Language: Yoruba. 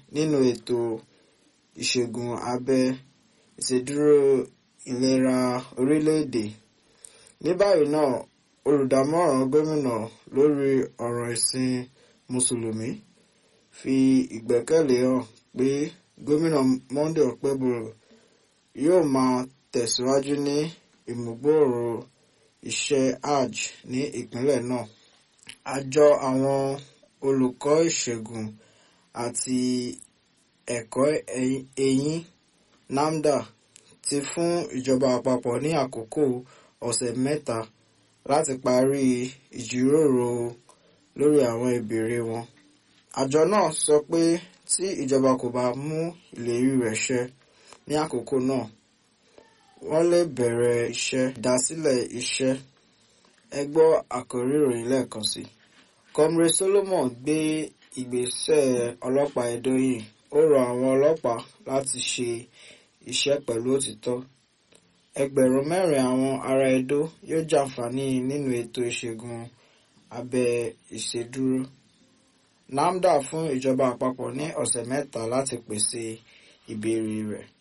nínú ètò ìṣègùn abẹ ìṣèdúró ìlera orílẹ̀-èdè. ní báyìí náà olùdámọ̀ràn gómìnà lórí ọ̀rọ̀ ìsìn mùsùlùmí fi ìgbẹ́kẹ̀lé hàn pé gómìnà Monday Okpebholo yóò máa tẹ̀síwájú ní ìmúgbòòrò iṣẹ́ hajj ní ìpínlẹ̀ náà. àjọ àwọn olùkọ́ ìṣègùn àti ẹ̀kọ́ eyín NAFDA ti fún ìjọba àpapọ̀ ní àkókò ọ̀sẹ̀ mẹ́ta láti parí ìjíròrò lórí àwọn ìbéèrè wọn. àjọ náà sọ pé tí ìjọba kò bá mú ìlérí rẹ̀ ṣẹ ní àkókò náà wọ́n lè bẹ̀rẹ̀ iṣẹ́ ìdásílẹ̀ iṣẹ́. ẹ gbọ́ àkórí ìròyìn lẹ́ẹ̀kan sí. Comrade Solomon gbé ìgbésẹ̀ ọlọ́pàá Edo yìí ó rọ àwọn ọlọ́pàá láti ṣe iṣẹ́ pẹ̀lú òtítọ́. ẹgbẹ̀rún mẹ́rin àwọn ará Edo yóò jàǹfààní nínú ètò ìṣègùn abẹ ìṣèdúró. NAFDA fún ìjọba àpapọ̀ ní ọ̀sẹ̀ mẹ́ta láti pèsè ìbéèrè rẹ̀.